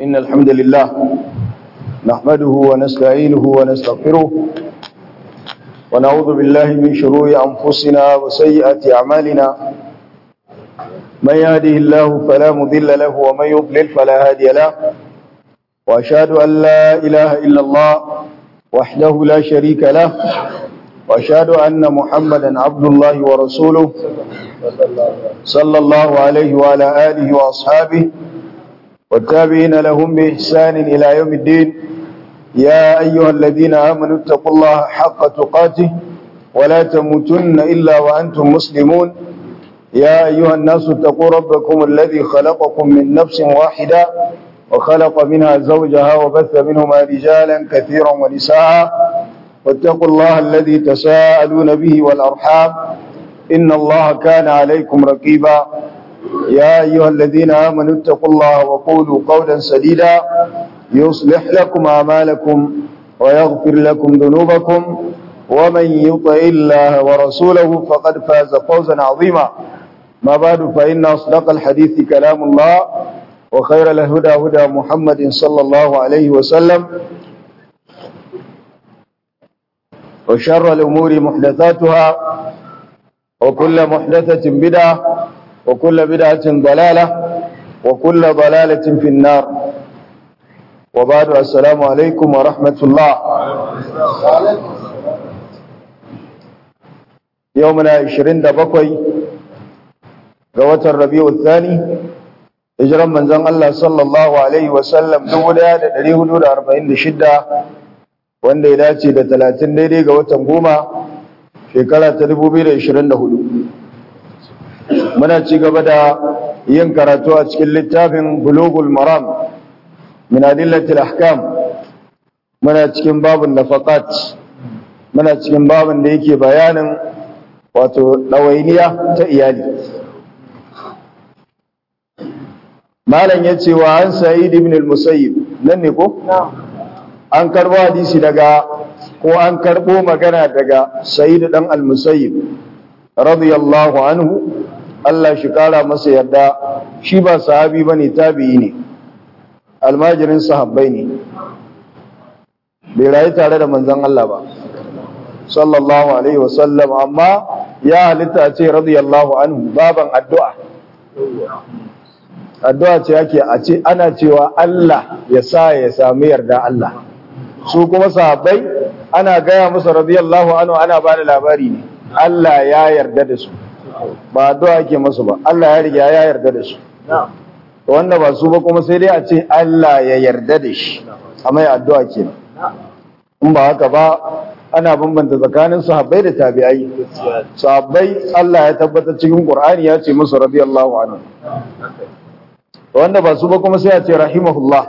إن الحمد لله نحمده ونستعينه ونستغفره ونعوذ بالله من شرور أنفسنا وسيئات أعمالنا من يهده الله فلا مضل له ومن يضلل فلا هادي له وأشهد أن لا إله إلا الله وحده لا شريك له وأشهد أن محمدا عبد الله ورسوله صلى الله عليه وعلى آله وأصحابه والتابعين لهم بإحسان إلى يوم الدين يا أيها الذين آمنوا اتقوا الله حق تقاته ولا تموتن إلا وأنتم مسلمون يا أيها الناس اتقوا ربكم الذي خلقكم من نفس واحدة وخلق منها زوجها وبث منهما رجالا كثيرا ونساء واتقوا الله الذي تساءلون به والأرحام إن الله كان عليكم رقيبا يا أيها الذين آمنوا اتقوا الله وقولوا قولا سديدا يصلح لكم أعمالكم ويغفر لكم ذنوبكم ومن يطع الله ورسوله فقد فاز فوزا عظيما ما بعد فإن أصدق الحديث كلام الله وخير الهدى هدى محمد صلى الله عليه وسلم وشر الأمور محدثاتها وكل محدثة بدعة وكل بدعة ضلالة وكل ضلالة في النار وبعد السلام عليكم ورحمة الله يومنا عشرين دبقوي قوة الربيع الثاني hijiran manzon Allah sallallahu alaihi wasallam 1446 wanda ya dace da 30 daidai ga watan goma shekara ta 2024 muna ci gaba da yin karatu a cikin littafin bulugul maram min adillatil ahkam muna cikin babun nafaqat muna cikin babun da yake bayanin wato dawainiya ta iyali malam ya ce wa an sa'id ibn al-musayyib nan ne ko an karbo hadisi daga ko an karbo magana daga sa'id dan al-musayyib radiyallahu anhu Allah shi kara masa yarda shi ba sahabi bane tabi'i ne almajirin sahabbai ne bai rayu tare da manzon Allah ba sallallahu alaihi wasallam amma ya halitta ce radiyallahu anhu baban addu'a addu'a ce yake a ce ana cewa Allah ya sa ya sami yarda Allah su kuma sahabbai ana gaya musu radiyallahu anhu ana ba da labari ne Allah ya yarda da su ba addu'a ake musu ba Allah ya riga ya yarda da su wanda ba su ba kuma sai dai a ce Allah ya yarda da shi amma ya addu'a kenan in ba haka ba ana bambanta tsakanin sahabbai da tabi'ai sahabbai Allah ya tabbatar cikin Qur'ani ya ce musu radiyallahu anhu wanda ba su ba kuma sai a ce rahimahullah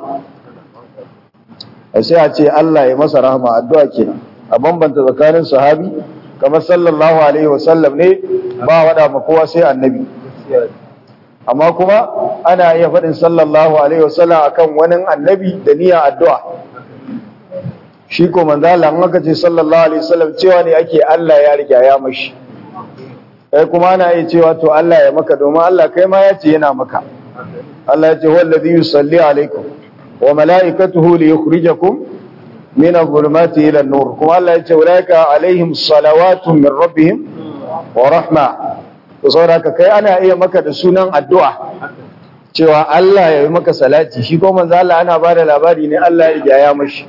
sai a ce Allah ya masa rahama addu'a kenan a bambanta tsakanin sahabi kamar sallallahu alaihi wasallam ne ba wada ma kowa sai annabi amma kuma ana iya faɗin sallallahu alaihi wasallam akan wani annabi da niyyar addu'a shi ko manzo Allah an aka ce sallallahu alaihi wasallam cewa ne ake Allah ya riga ya mashi kai kuma ana iya cewa to Allah ya maka domin Allah kai ma ya ce yana maka Allah ya ce wallazi yusalli alaikum wa malaikatuhu liyukhrijakum min adh-dhulumati ila an-nur kuma Allah ya ce ulaika alaihim salawatun min rabbihim wa rahma to saboda kai ana iya maka da sunan addu'a cewa Allah ya yi maka salati shi ko manzo Allah ana bada labari ne Allah ya ya mashi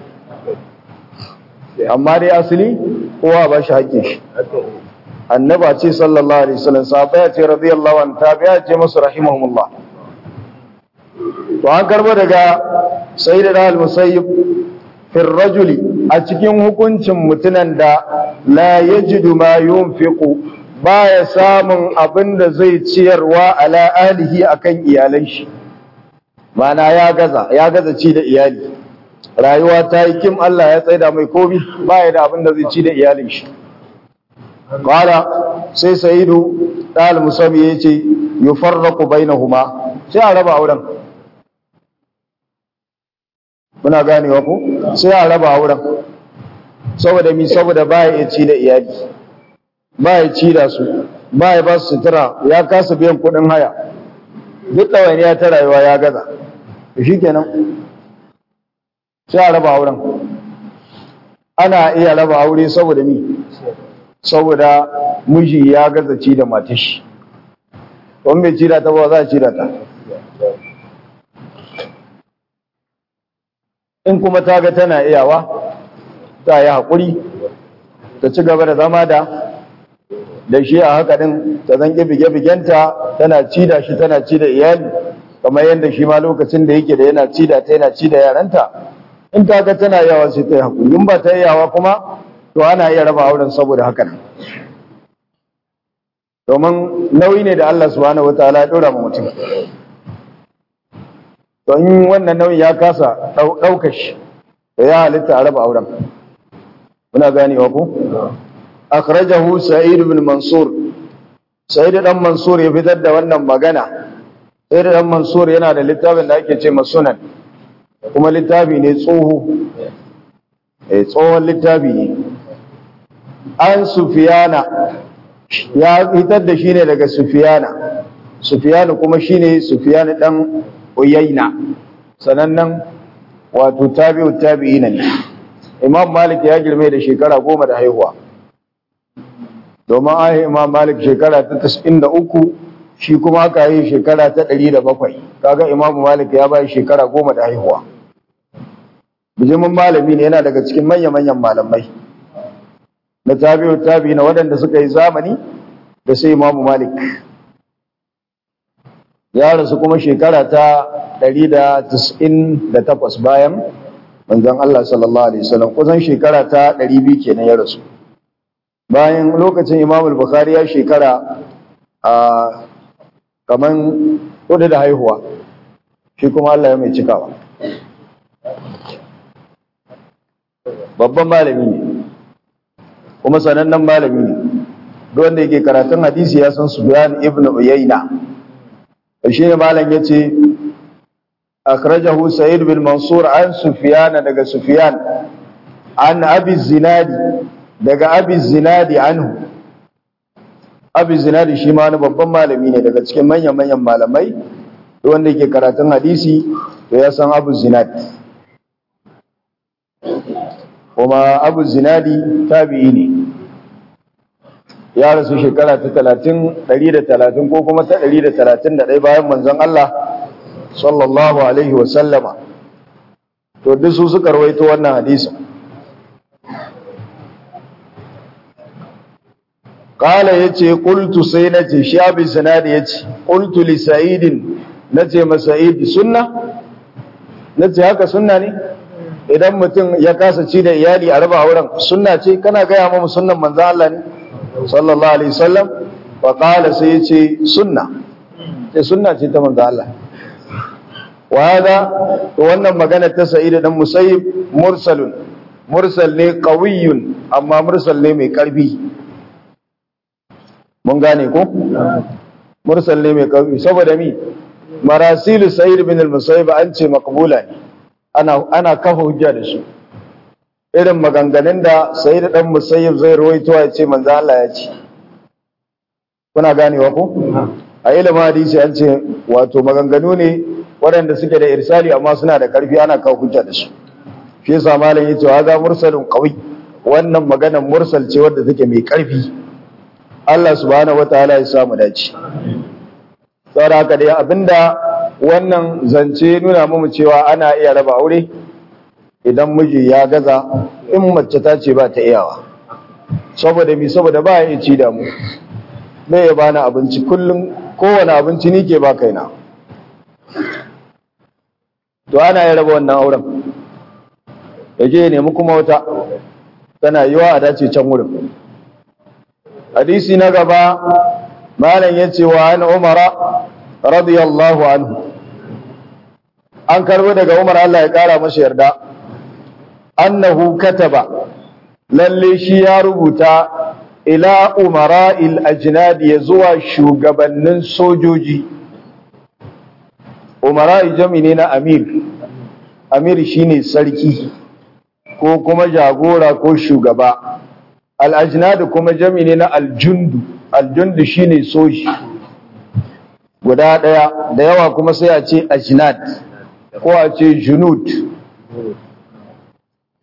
amma dai asali kowa ba shi haƙƙin shi annaba ce sallallahu alaihi wasallam sahaba ya ce radiyallahu anhu tabi'a ce masu rahimahumullah to an karbo daga sayyidina al-musayyib fi rajuli a cikin hukuncin mutunan da la yajidu ma yunfiqu baya samun abin da zai ciyarwa ala alihi akan iyalan shi mana ya gaza ya gaza ci da iyali rayuwa ta yi kim Allah ya tsaida mai komi baya da abin da zai ci da iyalin shi qala sai sayyidu dal musabi yace yufarraqu bainahuma sai a raba auren muna ganewa ko sai a raba auren saboda mi saboda baya ya ci da iyali baya ci da su baya ba su sutura ya kasa biyan kuɗin haya duk ɗawainiya ta rayuwa ya gaza shi kenan sai a raba auren ana iya raba aure saboda mi saboda miji ya gaza ci da matashi wani bai ci da ta ba za a ci da ta in kuma ta ga tana iyawa ta yi haƙuri ta ci gaba da zama da da shi a haka din ta zan bige-bigenta tana ci da shi tana ci da iyali kamar yadda shi ma lokacin da yake da yana ci da ta yana ci da yaranta in ta ga tana yawa sai ta yi haƙuri in ba ta yi yawa kuma to ana iya raba auren saboda haka nan domin nauyi ne da Allah subhanahu wataala ya ɗora ma mutum to in wannan nauyi ya kasa ɗaukar shi da ya halitta a raba auren muna ganewa ko akhrajahu sa'id ibn mansur sa'id dan mansur ya fitar da wannan magana sa'id dan mansur yana da littafin da ake ce sunan kuma littafi ne tsoho eh tsohon littafi ne an sufiyana ya fitar da shi ne daga sufiyana sufiyana kuma shine sufiyana dan uyayna sanannen wato tabi'u tabi'ina ne imam malik ya girme da shekara goma da haihuwa domin ahi imam malik shekara ta 93 shi kuma aka yi shekara ta 107 kaga imam malik ya bai shekara goma da haihuwa bijimin malami ne yana daga cikin manya-manyan malamai na tabi'u tabi'ina waɗanda suka yi zamani da sai imam malik ya rasu kuma shekara ta 198 bayan manzon Allah sallallahu alaihi wasallam kusan shekara ta 200 kenan ya rasu bayan lokacin Imam al-Bukhari ya shekara a kaman kudu da haihuwa shi kuma Allah ya mai cikawa babban malami ne kuma sanannen malami ne duk wanda yake karatun hadisi ya san Sufyan ibn Uyayna shi ne malam yace akhrajahu sa'id bin mansur an sufyan daga sufyan an abi zinadi daga abi zinadi anhu abi zinadi shi ma wani babban malami ne daga cikin manyan manyan malamai wanda yake karatun hadisi to ya san abu zinadi kuma abu zinadi tabi'i ne ya rasu shekara ta talatin ɗari da talatin ko kuma ta ɗari da talatin da ɗaya bayan manzon Allah sallallahu alaihi wa sallama to duk su suka rawaito wannan hadisi qala yace qultu sai nace shi abi sanadi yace qultu li sa'idin nace ma sa'id sunna nace haka sunna ne idan mutum ya kasa ci da iyali a raba auren sunna ce kana gaya mu sunnan manzon Allah ne sallallahu alaihi wasallam wa qala sai yace sunna sai sunna ce ta manzo Allah wa hada to wannan magana ta sa'id dan musayyib mursalun mursal ne qawiyyun amma mursal ne mai karfi mun gane ko mursal ne mai karfi saboda mi marasilu sa'id bin al-musayyib an ce maqbula ne ana ana kafa hujja da su irin maganganun da sai da ɗan musayyib zai rawaito ya ce manzo Allah ya ce kuna ganewa ko a ilimin hadisi an ce wato maganganu ne waɗanda suke da irsali amma suna da ƙarfi ana kawo hujja da su shi yasa malam yace wa ga mursalun qawi wannan maganar mursal ce wadda take mai ƙarfi Allah subhanahu wataala ya samu dace saboda haka dai abinda wannan zance nuna mu cewa ana iya raba aure idan miji ya gaza in mace ta ce ba ta iyawa saboda mi saboda ba ya ci da mu me ya bani abinci kullum kowane abinci ni ke ba kaina to ana ya raba wannan auren ya je nemi kuma wata tana yiwa a dace can wurin hadisi na gaba malam ya ce wa an umara radiyallahu anhu an karbo daga umar Allah ya kara masa yarda annahu kataba lalle shi ya rubuta ila umara'il ajnad ya zuwa shugabannin sojoji umara'i jami ne na amir amir shine sarki ko kuma jagora ko shugaba al-ajnad kuma jami ne na aljundu aljundu shine soji guda daya da yawa kuma sai a ce ajnad ko a ce junud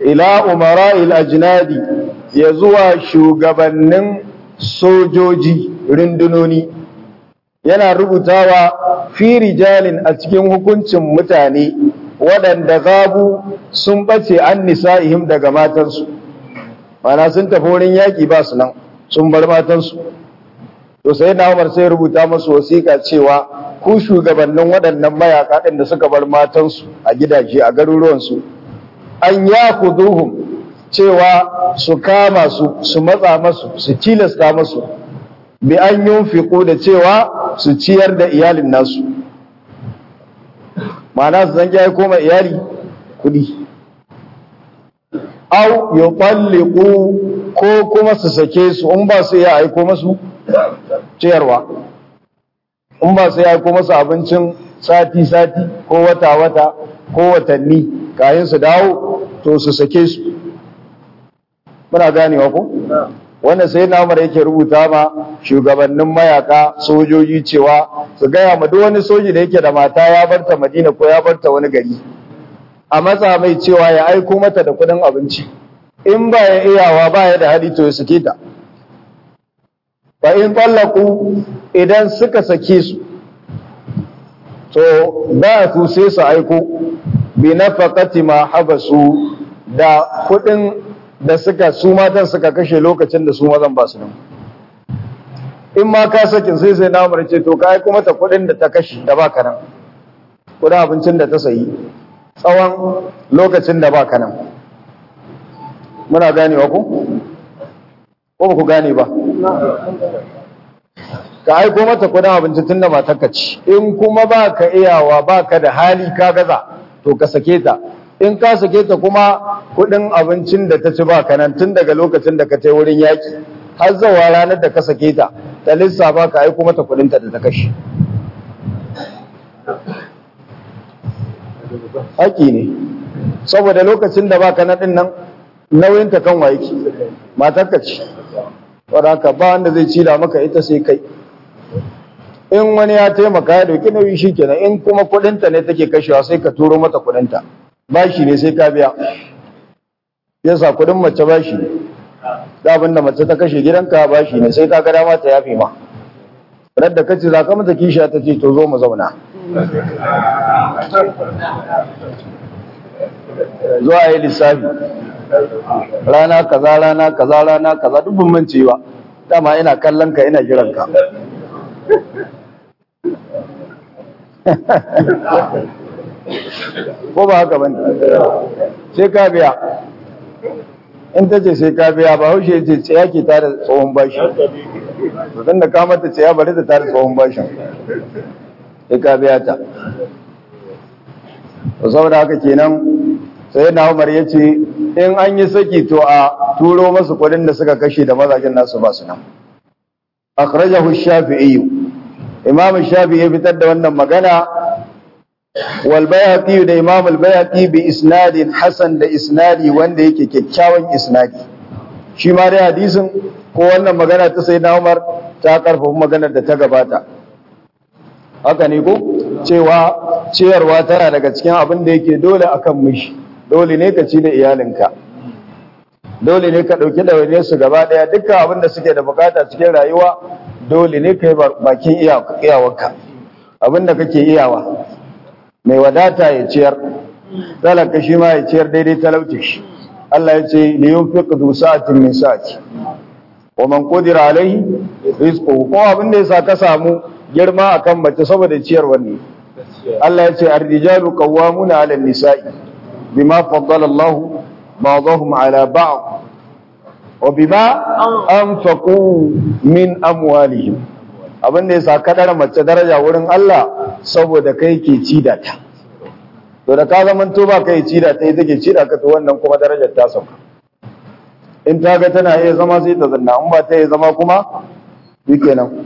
ila umara'il ajnadi ya zuwa shugabannin sojoji rundunoni yana rubutawa fi rijalin a cikin hukuncin mutane waɗanda gabu sun ɓace an nisa'ihim daga matansu mana sun tafi wurin yaƙi ba su nan sun bar matansu to sai na umar sai rubuta masu wasiƙa cewa ku shugabannin waɗannan mayaƙa ɗin da suka bar matansu a gidaje a garuruwansu an ya kuduhum cewa su kama su su matsa masu su tilasta masu bi an yunfiqu da cewa su ciyar da iyalin nasu ma'ana su zan ya koma iyali kudi au yutalliqu ko kuma su sake su in ba su ya aiko masu ciyarwa in ba su ya aiko masu abincin sati sati ko wata wata ko watanni kayan su dawo to su sake su muna ganewa ko wannan sai na umar yake rubuta ma shugabannin mayaka sojoji cewa su gaya ma duk wani soji da yake da mata ya barta madina ko ya barta wani gari a matsa mai cewa ya aiko mata da kudin abinci in ba ya iyawa ba ya da hali to ya sake ta fa in tallaku idan suka sake su to ba su sai su aiko bi nafaqati ma habasu da kudin da suka su matan suka kashe lokacin da su mazan ba su nan in ma ka sakin sai sai na ce to ka aiko mata kudin da ta kashe da baka nan kudin abincin da ta sayi tsawon lokacin da baka nan muna ganewa ku ko ba ku gane ba ka aiko mata kudin abinci tun da matarka ci in kuma ba ka iyawa ba ka da hali ka gaza to ka sake ta in ka sake ta kuma kudin abincin da ta ci ba ka nan tun daga lokacin da ka tai wurin yaki har zawa ranar da ka sake ta ta lissafa ka aiko mata kudinta da ta kashe haƙi ne saboda lokacin da baka na ɗin nan nauyinta kan wa yake matarka ce wadda ba wanda zai cila maka ita sai kai in wani ya taimaka ya dauki nauyi shi kenan in kuma kudinta ne take kashewa sai ka turo mata kudinta bashi ne sai ka biya yasa kudin mace bashi ne da abin da mace ta kashe gidanka bashi ne sai ka ga dama ta yafe ma rar da kace za ka mata kisha ta ce to zo mu zauna zo a yi lissafi rana kaza rana kaza rana kaza duk ban mance ba dama ina kallon ka ina jiran ka ko ba haka bane sai ka biya in ta ce sai ka biya ba haushe ce tsaya ke tare tsohon bashi to dan da ka mata tsaya bari ta tare tsohon bashin sai ka biya ta to saboda haka kenan sai na Umar ya ce in an yi saki to a turo masu kudin da suka kashe da mazajen nasu ba su nan akhrajahu shafi'i imam shafi'i ya fitar da wannan magana wal bayhaqi da imam al bayhaqi bi isnadin hasan da isnadi wanda yake kyakkyawan isnadi shi ma dai hadisin ko wannan magana ta sayyidina Umar ta karfafa maganar da ta gabata haka ne ko cewa ciyarwa tana daga cikin abin da yake dole akan mishi dole ne ka ci da iyalinka dole ne ka ɗauki ɗawainiyar su gaba ɗaya dukkan abin da suke da bukata cikin rayuwa dole ne ka yi bakin iyawarka abin da kake iyawa mai wadata ya ciyar talaka shi ma ya ciyar daidai talauci shi Allah ya ce li yunfiq du sa'atin min sa'ati wa man qadira alaihi rizquhu ko abin da yasa ka samu girma akan mace saboda ciyarwar ne Allah ya ce ar-rijalu qawwamuna 'ala an-nisa'i bima faddala Allah ba'dahum 'ala ba'd wa bima anfaqu min amwalihim abin da yasa ka dara mace daraja wurin Allah saboda kai ke ci da ta to da ka zaman to ba kai ci da ta ita ke ci da ka to wannan kuma darajar ta sauka in ta ga tana iya zama sai ta zanna in ba ta iya zama kuma shikenan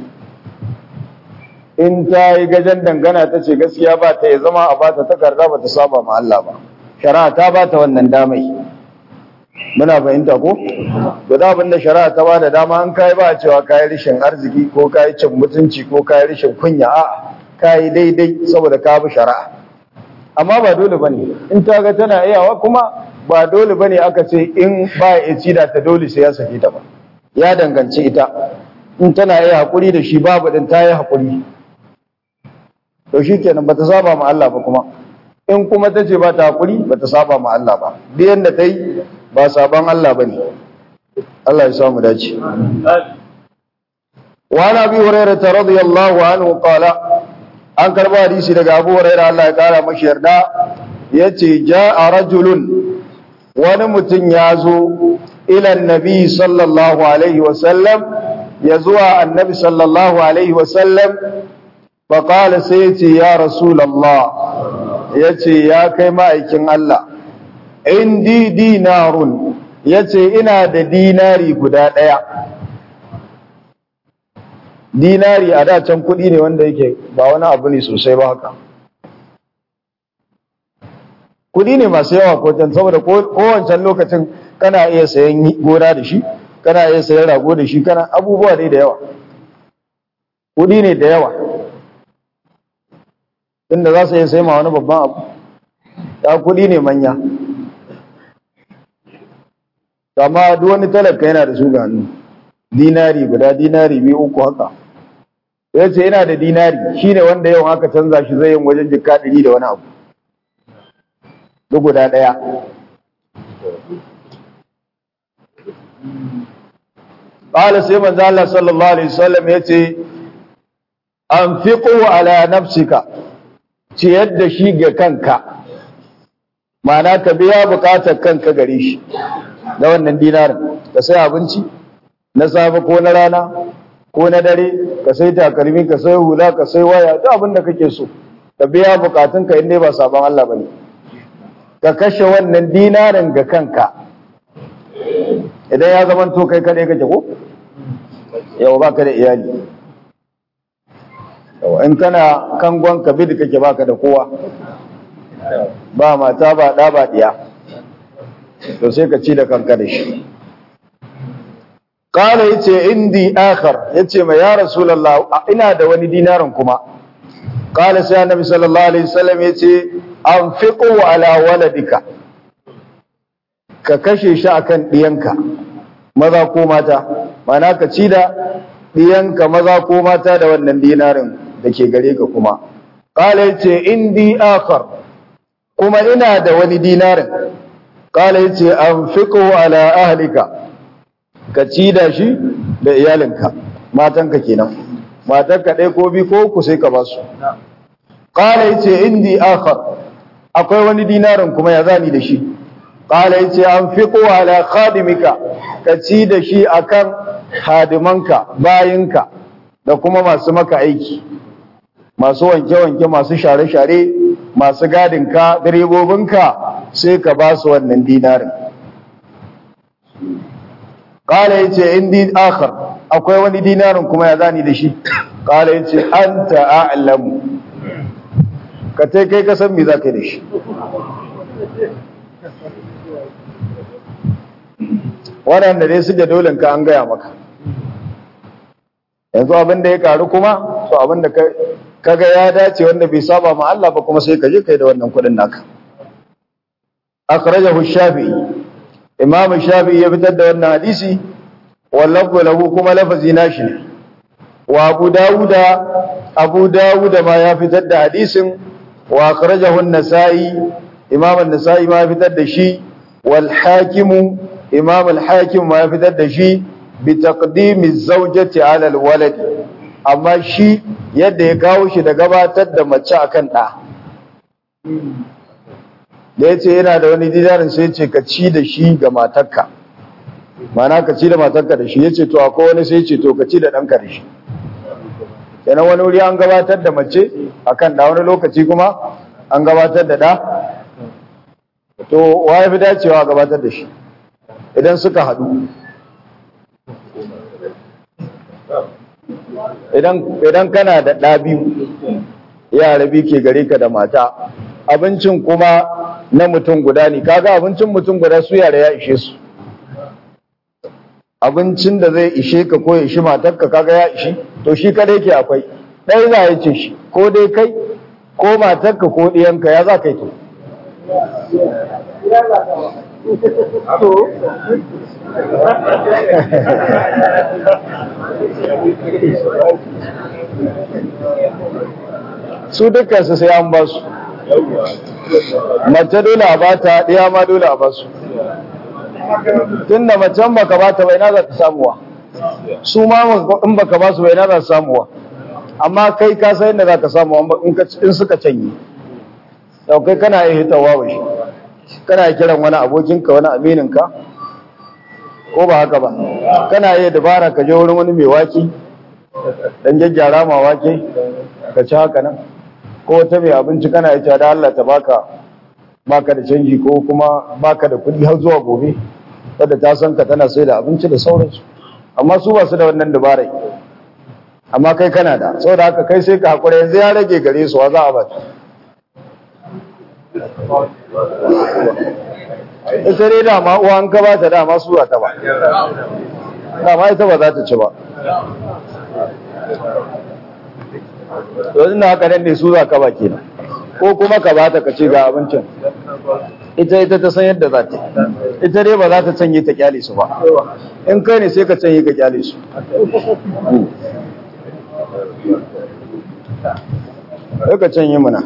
in ta yi gajen dangana ta ce gaskiya ba ta iya zama a ba ta takarda ba ta saba ma Allah ba shari'a ta ba ta wannan damai muna fahimta ko to da abin da shari'a ta ba da dama an kai ba cewa kai rishin arziki ko kai cin mutunci ko kai rishin kunya a kai daidai saboda ka bi shari'a amma ba dole bane in ta ga tana iyawa kuma ba dole bane aka ce in ba ya ci da ta dole sai ya sake ta ba ya danganci ita in tana yi hakuri da shi babu din ta yi hakuri to shikenan bata saba ma Allah ba kuma in kuma ta ce ba ta hakuri bata saba ma Allah ba duk yanda ta yi ba saban Allah bane Allah ya samu dace wa nabi hurairah radiyallahu anhu qala an karba hadisi daga Abu Hurairah Allah ya kara mashi yarda yace jaa rajulun wani mutum ya zo ila annabi sallallahu alaihi wa sallam ya zuwa annabi sallallahu alaihi wa sallam fa qala sai yace ya rasulullah yace ya kai ma'aikin Allah indi dinarun yace ina da dinari guda daya dinari a da can kuɗi ne wanda yake ba wani abu ne sosai ba haka kuɗi ne masu yawa ko can saboda kowancan lokacin kana iya sayan gona da shi kana iya sayan rago da shi kana abubuwa ne da yawa kuɗi ne da yawa inda za su iya sayi ma wani babban abu ta kuɗi ne manya amma duk wani talaka yana da su ga hannu dinari guda dinari biyu uku haka ya ce yana da dinari shi ne wanda yau aka canza shi zai yin wajen jika ɗari da wani abu duk guda ɗaya ƙala sai manzo Allah sallallahu alaihi wasallam ya ce an fiqu ala nafsika ciyar da shi ga kanka ma'ana ka biya bukatar kanka gare shi na wannan dinarin ka sai abinci na safe ko na rana ko na dare ka sai takalmi ka sai hula ka sai waya duk abin da kake so ka biya bukatun ka inda ba sabon Allah bane ka kashe wannan dinarin ga kanka idan ya zama to kai kadai kake ko yau baka da iyali yau in kana kangon ka bidi kake baka da kowa ba mata ba da ba diya to sai ka ci da kanka da shi Kala yace indi akhar yace mai ya Rasulullah ina da wani dinarin kuma. Kala sai Annabi sallallahu alaihi wasallam yace anfiqu ala waladika. Ka kashe shi akan diyanka maza ko mata. Mana ka ci da diyanka maza ko mata da wannan dinarin da ke gare ka kuma. Kala yace indi akhar kuma ina da wani dinarin. Kala yace anfiqu ala ahlika. ka ci da shi da iyalinka matanka kenan matanka ɗaya ko bi ko ku sai ka ba su qala yace indi akhar akwai wani dinarin kuma ya zani da shi qala yace anfiqu ala khadimika ka ci da shi akan hadimanka bayinka da kuma masu maka aiki masu wanke-wanke masu share-share masu gadinka direbobinka sai ka ba su wannan dinarin Kala ya ce, Indi akhar, akwai wani dinarin kuma ya zani da shi, Kala ya ce, An ta'a'alamu, ka ta kai kasan me za ka yi da shi. Waɗanda dai suke dolin ka an gaya maka. Yanzu abin da ya karu kuma, so abin da ka ga ya dace wanda bai saba ma Allah ba kuma sai ka je kai da wannan kuɗin naka. Akhrajahu Shafi'i imam shafi'i ya fitar da wannan hadisi wallahu lahu kuma lafazi nashi ne wa abu dawuda abu dawuda ma ya fitar da hadisin wa akhrajahu an-nasa'i imam an-nasa'i ma ya fitar da shi wal hakim imam al-hakim ma ya fitar da shi bi taqdimi az-zawjati 'ala al-walad amma shi yadda ya kawo shi da gabatar da mace akan da da ya ce yana da wani dinarin sai ce ka ci da shi ga matarka mana ka ci da matarka da shi ya ce to akwai wani sai ce to ka ci da ɗanka da shi kenan wani wuri an gabatar da mace akan da wani lokaci kuma an gabatar da ɗa to wa ya fi dacewa a gabatar da shi idan suka haɗu idan kana da ɗa biyu yara biyu ke gare ka da mata abincin kuma na mutum guda ne kaga abincin mutum guda su yara ya ishe su abincin da zai ishe ka ko ya ishi matarka kaga ya ishi to shi kadai ke akwai ɗaya za ya ce shi ko dai kai ko matarka ko ɗiyanka ya za ka yi to su dukkansu sai an ba su mace dole a bata ɗaya ma dole a ba su tun da macen baka bata bai na za ta samuwa su ma in baka ba su bai na za ta samuwa amma kai ka san yadda za ka samu in suka canye yau kai kana iya hitawa wa shi kana kiran wani abokinka wani amininka ko ba haka ba kana iya dabara ka je wurin wani mai waki dan gyaggyara ma wake ka ci haka nan ko wata mai abinci kana iya da Allah ta baka baka da canji ko kuma baka da kuɗi har zuwa gobe wadda ta san ka tana sai da abinci da sauransu amma su ba su da wannan dabarai amma kai kana da saboda haka kai sai ka hakura yanzu ya rage gare su wa za a bata ita dai dama uwa an ka bata dama su ta ba dama ita ba za ta ci ba yanzu na haka nan ne su za ka ba kenan ko kuma ka bata ka ce ga abincin ita ita ta san yadda za ta ita dai ba za ta canye ta kyale su ba in kai ne sai ka canye ka kyale su sai ka canye mana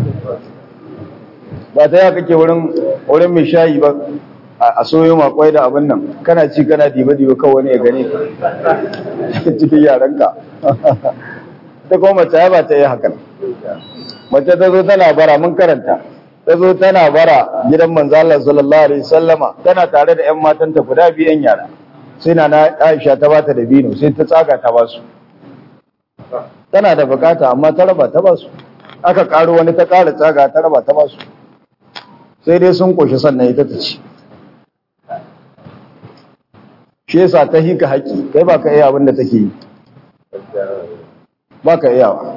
ba ta ya kake wurin wurin mai shayi ba a soyo makwai da abin nan kana ci kana diba-diba kawai wani ya gane ka cikin yaranka ta kuma mace ya ba ta yi hakan mace ta zo tana bara mun karanta ta zo tana bara gidan manzo Allah sallallahu alaihi sallama tana tare da ƴan matanta guda biyu ƴan yara sai na Aisha ta bata da bino sai ta tsaga ta basu tana da bukata amma ta raba ta basu aka karo wani ta kara tsaga ta raba ta basu sai dai sun koshi sannan ita ta ci shi yasa ta hika haƙi kai ba ka iya abin da take yi ba ka iyawa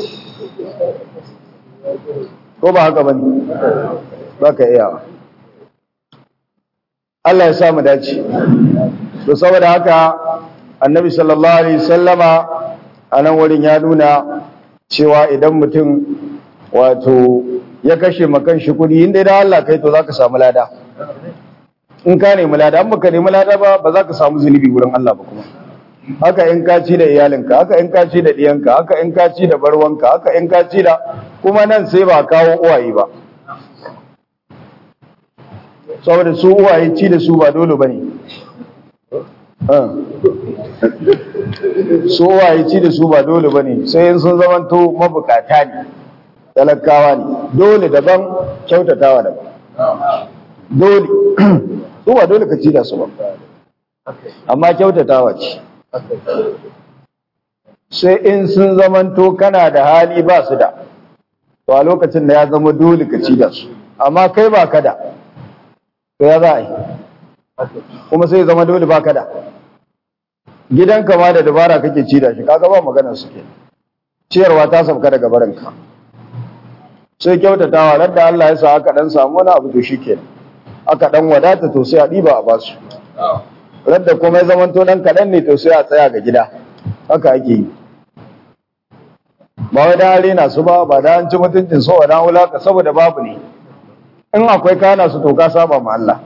ko ba haka bane ba ka iyawa Allah ya sa mu dace to saboda haka annabi sallallahu alaihi sallama a nan wurin ya nuna cewa idan mutum wato ya kashe makan shi kudi inda da Allah kai to zaka samu lada in ka nemi lada an baka nemi lada ba ba za ka samu zunubi wurin Allah ba kuma haka in ka ci da iyalinka haka in ka ci da diyanka haka in ka ci da barwanka haka in ka ci da kuma nan sai ba kawo uwaye ba saboda su uwaye ci da su ba dole bane su uwaye ci da su ba dole bane sai in sun zamanto mabukata ne talakawa ne dole daban kyautatawa daban dole su ba dole ka ci da su ba amma kyautatawa ce sai in sun zamanto kana da hali ba su da to a lokacin da ya zama dole ka ci da su amma kai ba ka da to ya za a yi kuma sai zama dole ba ka da gidanka ma da dabara kake ci da shi kaga ba maganar su ke ciyarwa ta sauka daga barinka sai kyautatawa ran da Allah ya sa aka dan samu wani abu to shikenan aka dan wadata to sai a diba a basu ran da kuma ya zamanto dan kadan ne to sai a tsaya ga gida haka ake yi ba wai da rena su ba ba da an ci mutuncin so da wulaka saboda babu ne in akwai kana su to ka saba ma Allah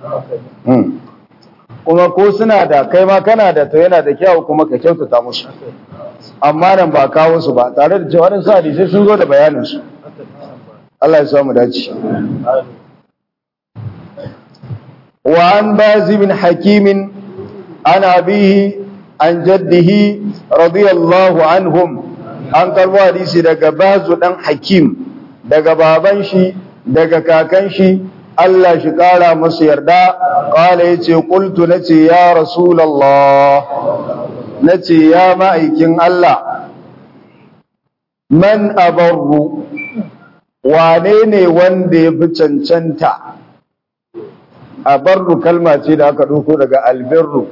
kuma ko suna da kai ma kana da to yana da kyau kuma ka kyautata musu amma nan ba kawo su ba tare da cewa wadansu hadisai sun zo da bayanin su Allah ya samu dace wa an bazi bin hakimin an abihi an jaddihi radiyallahu anhum an karbo hadisi daga bazu dan hakim daga baban shi daga kakan shi Allah shi kara masu yarda kala yace qultu nace ya rasulullah nace ya ma'aikin Allah man abarru wane ne wanda ya fi cancanta abarru kalma ce da aka ɗauko daga albirru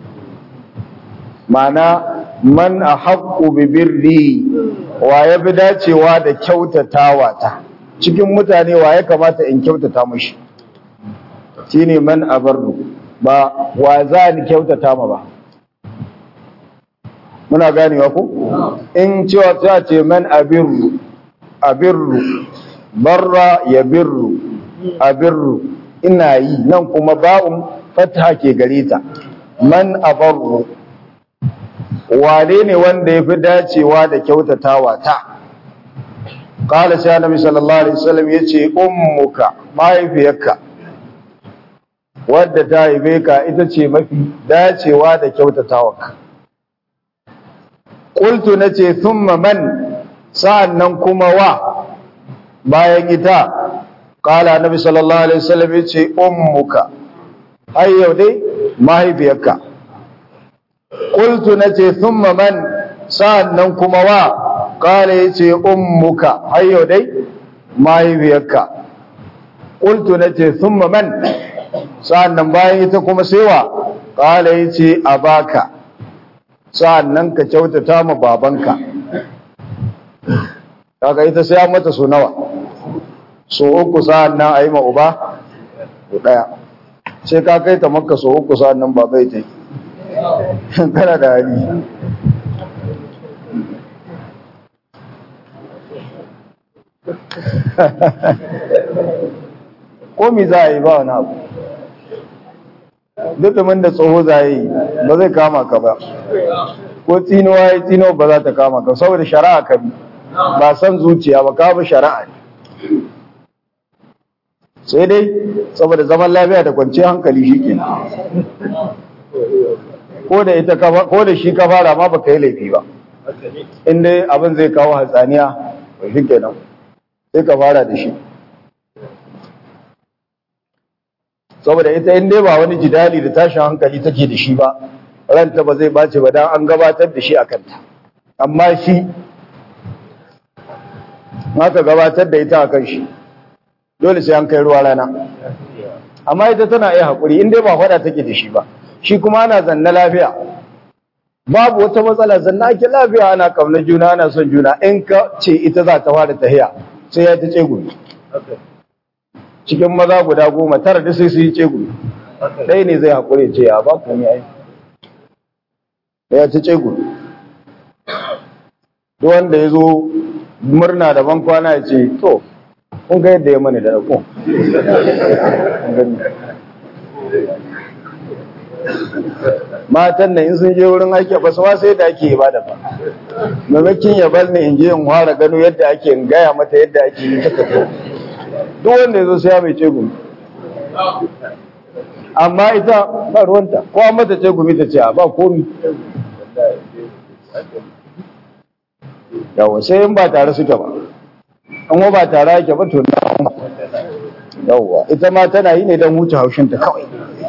mana man a haƙƙo bibirri wa ya fi dacewa da kyautatawa ta cikin mutane wa ya kamata in kyautata mashi shi ne man abarru ba wa za ni kyautata ma ba muna ganewa ku in cewa ta ce man abirru abirru barra ya birru abirru ina yi nan kuma ba'un fatha ke gare ta man abarru wane ne wanda ya fi dacewa da kyautatawa ta ƙala sai annabi sallallahu alaihi wasallam ya ce ummuka mahaifiyarka wadda ta haife ka ita ce mafi dacewa da kyautatawa ka ƙultu na ce thumma man sa'an nan kuma wa bayan ita ƙala annabi sallallahu alaihi wasallam ya ce ummuka har yau dai mahaifiyarka Ƙultu na ce, "Thumma man sa'an nan kuma wa, ƙala ya ce, "Ummuka, hayo dai, mahaifiyarka." Ƙultu na ce, "Thumma man sa'an nan bayan ita kuma sewa, ƙala ya ce, "A baka, sa'an nan ka kyautata ma babanka." Kaka ita sai an mata so nawa, so uku sa'an nan a yi ma uba, ɗaya. Sai ka kai ta maka so uku sa'an nan baba ya ta yi. kana da hali ko mi za a yi ba wani abu dutumin da tsoho za a yi ba zai kama ka ba ko tsinuwa ya tsinuwa ba za ta kama ka saboda shari'a ka bi ba san zuciya ba ka bi shari'a ne sai dai saboda zaman lafiya da kwanciyar hankali shi ke ko da ita ko da shi ka fara ma baka yi laifi ba in dai abin zai kawo hatsaniya to shi kenan sai ka fara da shi saboda ita in dai ba wani jidali da tashin hankali take da shi ba ranta ba zai bace ba dan an gabatar da shi a kanta amma shi haka gabatar da ita a kan shi dole sai an kai ruwa rana amma ita tana iya haƙuri in dai ba faɗa take da shi ba shi kuma ana zanna lafiya babu wata matsala zanna ake lafiya ana kauna juna ana son juna in ka ce ita za ta fara tahiya sai ya ta ce gumi cikin maza guda goma tara da sai su yi ce gumi ɗaya ne zai haƙuri ce ya ba komai ai ya ta ce gumi duk wanda ya zo murna da ban kwana ya ce to kun ga yadda ya mani da ɗauko matan nan in sun je wurin aiki ba su sai da ake ba da ba mamakin ya bar ni in je in fara gano yadda ake in gaya mata yadda ake yi taka to duk wanda ya zo sai ya mai ce gumi amma ita ba ruwanta ko an mata ce gumi ta ce a ba komi yawa sai in ba tare suke ba an ba tare ake ba to na yawa ita ma tana yi ne don huce haushinta kawai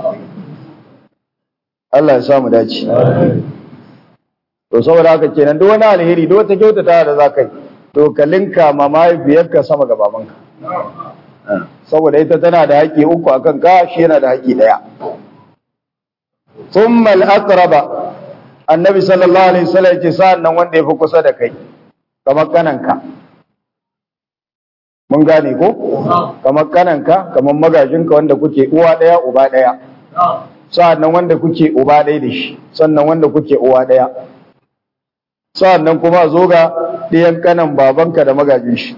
Allah ya samu dace. To saboda haka kenan duk wani alheri duk wata kyautata da za ka yi to ka linka ma mahaifiyarka sama ga babanka. Saboda ita tana da haƙƙi uku akan ka shi yana da haƙƙi ɗaya. Thumma al-aqraba Annabi sallallahu alaihi wasallam ce sa'an nan wanda ya fi kusa da kai kamar kananka. Mun gane ko? Kamar kananka, kamar magajinka wanda kuke uwa ɗaya uba ɗaya. sa'annan wanda kuke uba ɗaya da shi sannan wanda kuke uwa ɗaya sa'annan kuma zo ga ɗiyan kanan babanka da magajin shi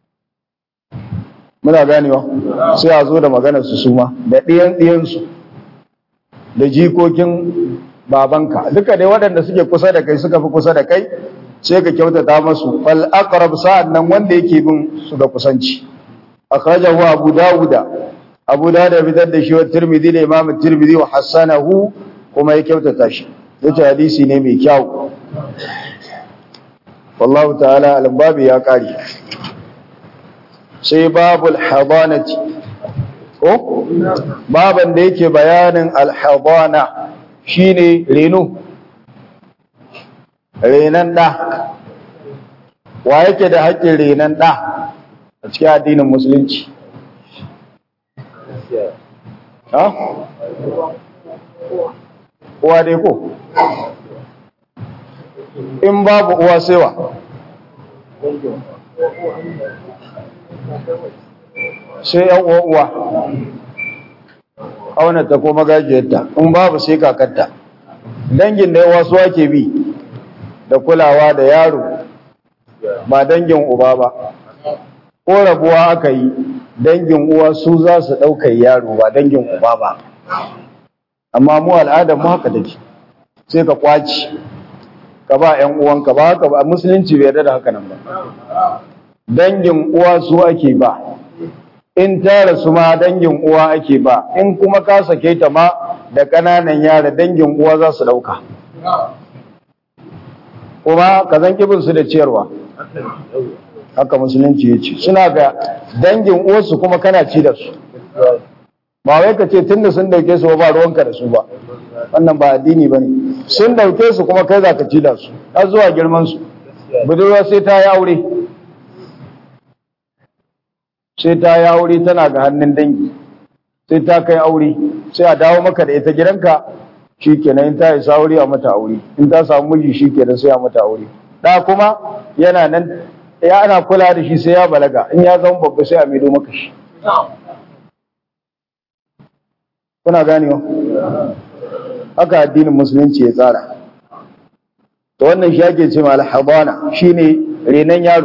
muna ganewa sai a zo da maganar su suma da ɗiyan ɗiyansu da jikokin babanka duka dai waɗanda suke kusa da kai suka fi kusa da kai sai ka kyautata masu fal aqrab sa'annan wanda yake bin su da kusanci akhrajahu abu dawuda abu da da fitar da shi wa tirmidhi da imam tirmidhi wa hassanahu kuma ya kyautata shi yace hadisi ne mai kyau wallahu ta'ala al-babi ya kare sai babul hadanati ko baban da yake bayanin al-hadana shine reno renan da wa yake da haƙƙin renan da a cikin addinin musulunci ha? uwa dai ko? in babu uwa sewa sai yan uwa uwa aunata ko magajiyarta in babu sai kakarta dangin da yawa su ake bi da kulawa da yaro ba dangin uba ba ko rabuwa aka yi dangin uwa su za su ɗaukar yaro ba dangin uba ba amma mu al'adar mu haka take sai ka kwaci ka ba ƴan uwanka ba haka ba musulunci bai yarda da haka nan ba dangin uwa su ake ba in ta rasu ma dangin uwa ake ba in kuma ka sake ta ma da ƙananan yara dangin uwa za su ɗauka kuma ka zan kibin su da ciyarwa haka musulunci ya ce suna ga dangin uwarsu kuma kana ci da su ba wai ka ce tunda sun dauke su ba ruwanka da su ba wannan ba addini ba ne sun dauke su kuma kai za ka ci da su har zuwa girman su budurwa sai ta yi aure sai ta yi aure tana ga hannun dangi sai ta kai aure sai a dawo maka da ita gidanka shi kenan in ta isa aure a mata aure in ta samu miji shi kenan sai a mata aure da kuma yana nan ya ana kula da shi sai ya balaga in ya zama babba sai a maido maka shi kuna ganewa haka addinin musulunci ya tsara to wannan shi ake cewa al-habana shine renan yaro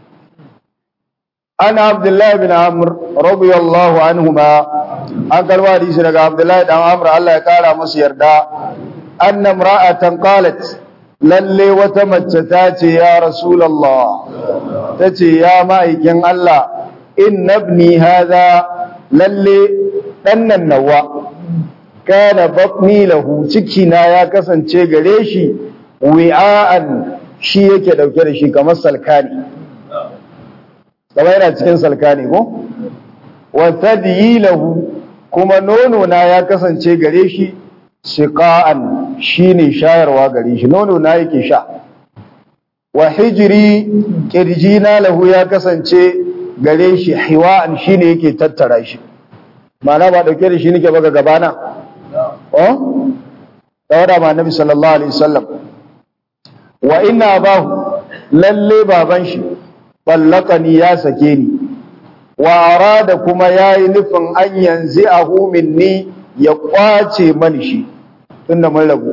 ana abdullahi bin amr radiyallahu anhuma an karba hadisi daga abdullahi dan amr Allah ya kara masa yarda anna imra'atan qalat lalle wata mace ta ce ya rasulullah ta ce ya ma'aikin Allah inna ibni hadha lalle dannan nawa kana batni lahu ciki na ya kasance gare shi wi'an shi yake dauke da shi kamar salkani kamar yana cikin salkani ko wa tadyilahu kuma nono na ya kasance gare shi siqa'an shine shayarwa gare shi nono na yake sha wa hijri kirjina lahu ya kasance gare shi hiwa'an shine yake tattara shi ma'ana ba dauke da shi nake baka gabana oh tawada ma nabi sallallahu alaihi wasallam wa inna abahu lalle baban shi ballaqani ya sake ni wa arada kuma yayi nufin an yanzu ahu minni ya kwace mani shi tunda mun rabu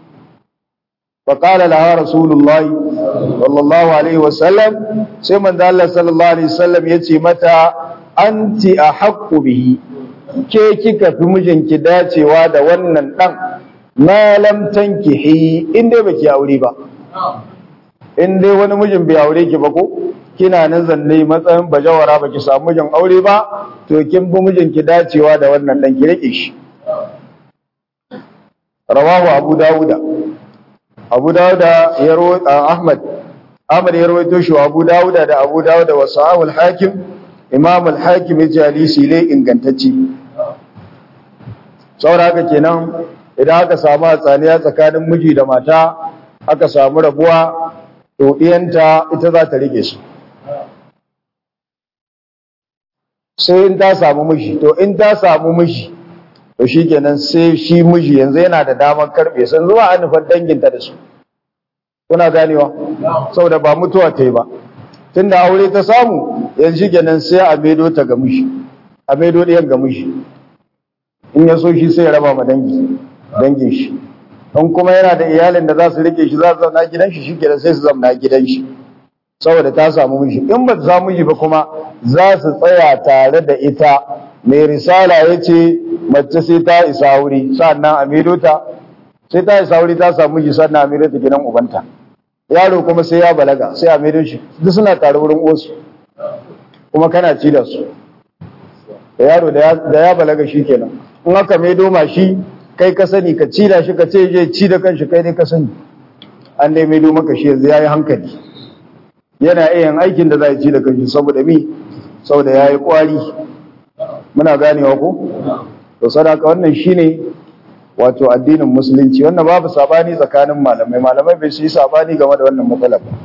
فقال لها رسول الله صلى الله عليه وسلم سيما الله صلى الله عليه وسلم يتي متى أنت أحق به ke kika fi mijinki dacewa da wannan dan ma lam tankihi in dai baki aure ba in dai wani mijin bai aure ki ba ko kina nan zanne matsayin bajawara baki samu mijin aure ba to kin bi mijinki dacewa da wannan dan ki rike shi rawahu abu dawuda abu dawuda ya ahmad ahmad ya rawaito shi abu dawuda da abu dawuda wa sahihul hakim imam al-hakim ya jalisi ne ingantacce saboda haka kenan idan aka samu hatsaniya tsakanin miji da mata aka samu rabuwa to iyanta ita za ta rike su sai in ta samu miji to in ta samu miji to shikenan sai shi miji yanzu yana da damar karbe sun zuwa an nufar danginta da su kuna ganewa saboda ba mutuwa ta yi ba tunda aure ta samu yanzu kenan sai a maido ta ga miji a maido ɗayan ga miji in ya so shi sai ya raba ma dangi dangin shi in kuma yana da iyalin da za su rike shi za su zauna gidan shi shikenan sai su zauna gidan shi saboda ta samu miji in ba ta samu miji ba kuma za su tsaya tare da ita mai risala ya ce mace sai ta isa wuri sannan a maido ta sai ta isa wuri ta samu miji sannan a maido ta gidan ubanta yaro kuma sai ya balaga sai a maido shi duk suna tare wurin osu kuma kana ci da su da yaro da ya balaga shi kenan in aka maido ma shi kai ka sani ka ci da shi ka ce je ci da kanshi kai dai ka sani an dai maido maka shi yanzu yayi hankali yana iya yin aikin da za ya ci da kanshi saboda mi saboda yayi kwari muna ganewa ko to sadaka wannan shine wato addinin musulunci wannan babu sabani tsakanin malamai malamai bai su yi sabani game da wannan matsalar ba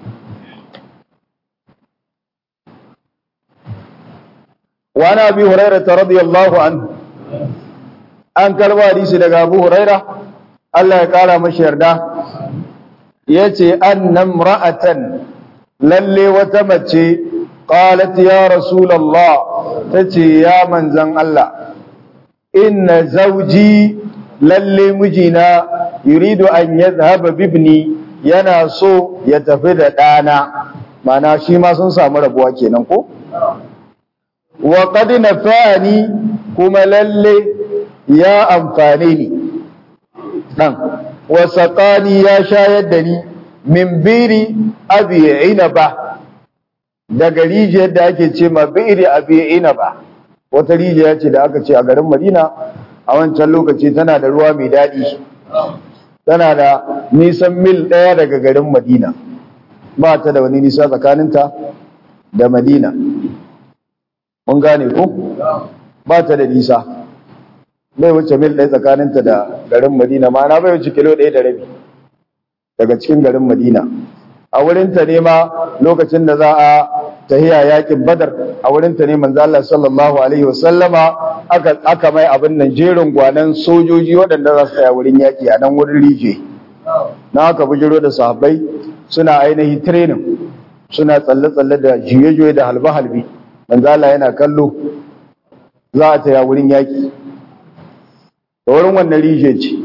وعن ابي هريره رضي الله عنه an karba hadisi daga Abu Huraira Allah ya kara mashi yarda yace annam ra'atan lalle wata mace qalat ya rasulullah tace ya manzan Allah inna zawji lalle mijina yuridu an yadhhaba bibni yana so ya tafi da dana mana shi ma sun samu rabuwa kenan ko wa qad nafani kuma lalle ya amfane ni dan wa saqani ya shayar da ni min biri abi inaba daga rijiyar da ake ce ma biri abi inaba wata rijiya ce da aka ce a garin Madina a wancan lokaci tana da ruwa mai daɗi tana da nisan mil ɗaya daga garin Madina ba ta da wani nisa tsakaninta da Madina mun gane ko ba ta da nisa bai wuce mil ɗaya tsakaninta da garin Madina ma'ana bai wuce kilo ɗaya da rabi daga cikin garin Madina a wurinta ne ma lokacin da za a tahiya yakin Badar a wurinta ne manzo Allah sallallahu alaihi wasallama aka aka mai abin nan jerin gwanan sojoji waɗanda za su tsaya wurin yaki a nan wurin rije na aka bujiro da sahabbai suna ainihi training suna tsalle-tsalle da juye-juye da halbe-halbe manzo Allah yana kallo za a taya wurin yaki da wurin wannan rije ce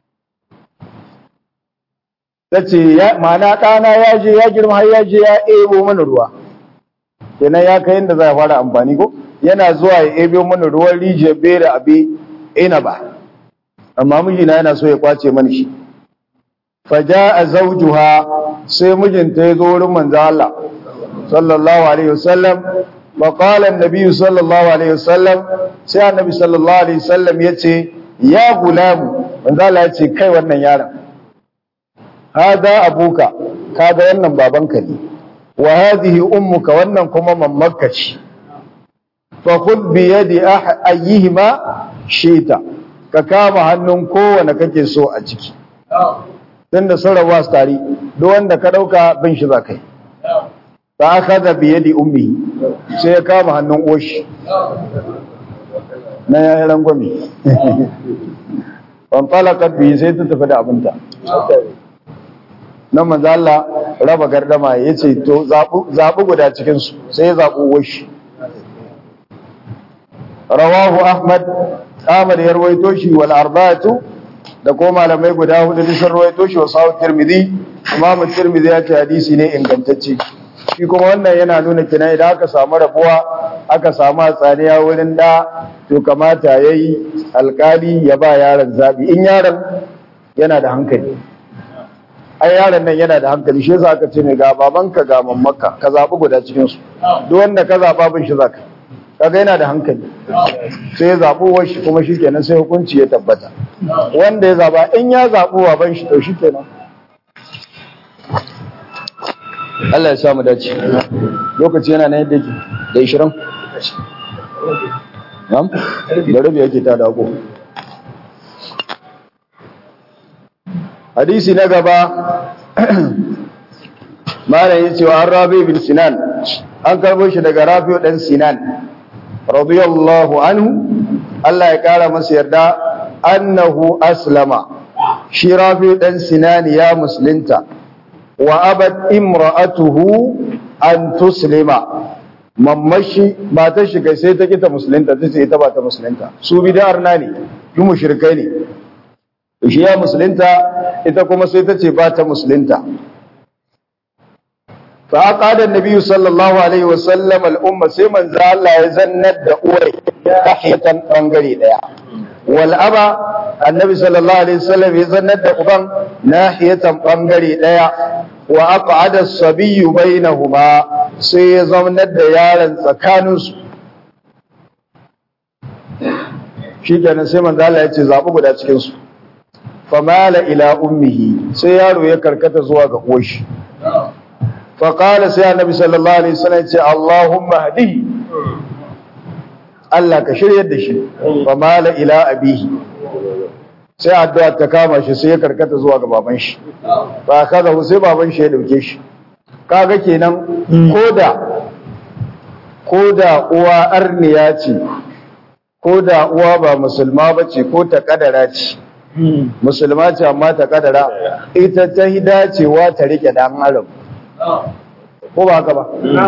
ta ce ma'ana ɗana ya je ya girma har ya je ya ebo mana ruwa kenan ya kai inda za a fara amfani ko yana zuwa ya ebo mana ruwan rijiyar bere abi ina ba amma mijina yana so ya kwace mana shi faja a zaujuha sai mijinta ya zo wurin manzo Allah sallallahu alaihi wasallam fa qala an-nabi sallallahu alaihi wasallam sai annabi sallallahu alaihi wasallam yace ya gulamu manzo Allah yace kai wannan yaron hada abuka kaga wannan babanka ne wa hadhihi ummuka wannan kuma mammarka ce fa khudh bi yadi ayyihima shita ka kama hannun kowane kake so a ciki tunda sun rabuwa su tare duk wanda ka dauka bin shi zakai fa akhadha bi yadi ummihi sai ya kama hannun oshi na yayin rangwame fanfalakat bi sai ta tafi da abinta nan manzo Allah raba gardama yace to zabu guda cikin su sai ya zabu washi rawahu ahmad ahmad ya rawaito shi wal arba'atu da ko malamai guda hudu da sun rawaito shi wa sawu tirmidhi imam tirmidhi ya ce hadisi ne ingantacce shi kuma wannan yana nuna kina idan aka samu rabuwa aka samu hatsaniya wurin da to kamata yayi alkali ya ba yaron zabi in yaron yana da hankali ai yaron nan yana da hankali shi yasa aka ce mai ga babanka ga mamaka ka zabi guda cikin su duk wanda ka zaba bin shi zaka kaga yana da hankali sai ya zabi washi kuma shikenan sai hukunci ya tabbata wanda ya zaba in ya zabi baban shi to shikenan Allah ya samu dace lokaci yana na yadda yake da 20 Nam? Da rabi yake ta dako. hadisi na gaba malam yace wa Rabi bin Sinan an karbo shi daga Rafi dan Sinan radiyallahu anhu Allah ya kara masa yarda annahu aslama shi Rafi dan Sinan ya musulunta wa abad imra'atuhu an tuslima mammashi ba ta shiga sai ta kita musulunta ta ce ita ba ta musulunta su bid'ar na ne su mushrikai ne shi ya musulunta ita kuma sai ta ce ba ta musulunta fa aqada an-nabi sallallahu alaihi wa sallam al-umma sai manzo Allah ya zannar da uwar tahiyatan bangare daya wal aba annabi sallallahu alaihi wasallam ya zannar da uban nahiyatan bangare daya wa aqada as-sabiyyu bainahuma sai ya zannar da yaron tsakaninsu shi kenan sai manzo Allah ya ce zabi guda cikin su famala ila ummihi sai yaro ya karkata zuwa ga uwarshi fa qala sai annabi sallallahu alaihi wasallam ya ce Allahumma hadi Allah ka shiryar da shi famala ila abihi sai addu'a ta kama shi sai ya karkata zuwa ga baban shi ba kaza sai baban shi ya dauke shi kaga kenan koda koda uwa arniya ce koda uwa ba musulma bace ko ta kadara ce musulma ce amma ta kadara ita ta yi dacewa ta rike dan arab ko ba haka ba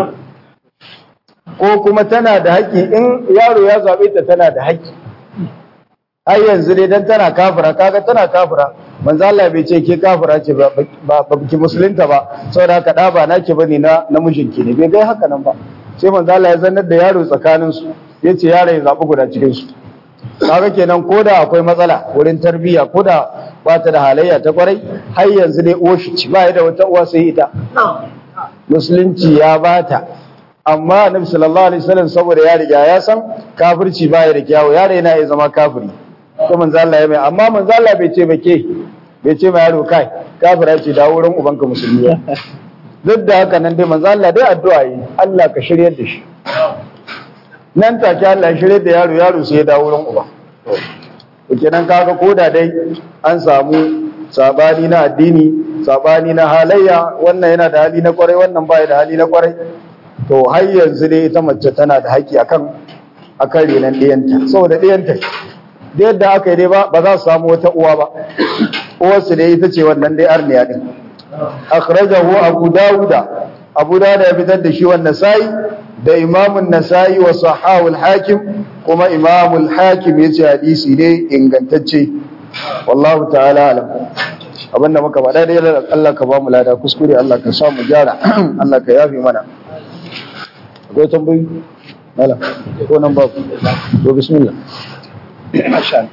ko kuma tana da haƙƙi in yaro ya zaɓe ta tana da haƙƙi har yanzu dai dan tana kafira kaga tana kafira manzo Allah bai ce ke kafira ce ba ba ki musulunta ba saboda haka da ba naki bane na namijinki ne bai ga haka nan ba sai manzo Allah ya zannar da yaro tsakanin su yace yaro ya zabi guda cikin su kaga kenan koda akwai matsala wurin tarbiyya koda ba ta da halayya ta kwarai har yanzu dai uwar shi ci ba da wata uwa sai ita musulunci ya bata amma annabi sallallahu alaihi wasallam saboda ya riga ya san kafirci baya da kyawu yaro yana iya zama kafiri ko manzo Allah ya mai amma manzo Allah bai ce ba ke bai ce ma yaro kai kafira ce da wurin ubanka musulmi duk da haka nan dai manzo Allah dai addu'a yi Allah ka shiryar da shi nan take Allah ya shirye da yaro yaro sai ya dawo wurin uba to kenan kaga koda dai an samu sabani na addini sabani na halayya wannan yana da hali na kwarai wannan baya da hali na kwarai to har yanzu dai ita mace tana da haƙƙi akan akan renan ɗiyanta saboda ɗiyanta da yadda aka yi dai ba ba za su samu wata uwa ba uwarsu dai ita ce wannan dai arniya din akhrajahu abu dawuda abu dawuda ya fitar da shi wannan sai da imamun nasa'i wa sahawul hakim kuma imamul hakim ya ce hadisi ne ingantacce wallahu ta'ala alam abinda muka faɗa dai Allah ka ba mu lada kuskure Allah ka sa mu gyara Allah ka yafi mana akwai tambayi mala ko nan babu to bismillah masha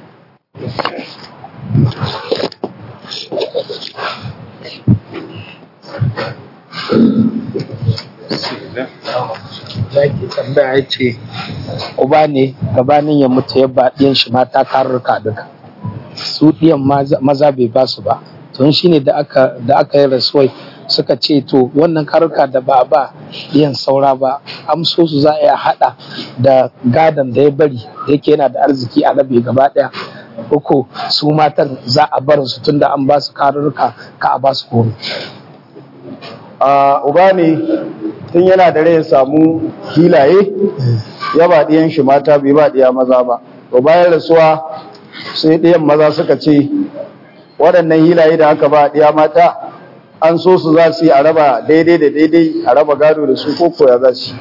zaki tambaya ya ce uba ne gabanin ya mutu ya ba ɗiyan shi mata karurruka duka su ɗiyan maza bai ba su ba to shi ne da aka da aka yi rasuwai suka ce to wannan karurruka da ba ba ɗiyan saura ba amso su za a iya haɗa da gadon da ya bari da yake yana da arziki a rabe gaba ɗaya uku su matan za a bar su tunda an ba su karurruka ka a ba su komai a uba ne tun yana da rai ya samu hilaye ya ba ɗiyan shi mata bai ba ɗiya maza ba to bayan rasuwa sai ɗiyan maza suka ce waɗannan hilaye da aka ba ɗiya mata an so su za su yi a raba daidai da daidai a raba gado da su ko koya za su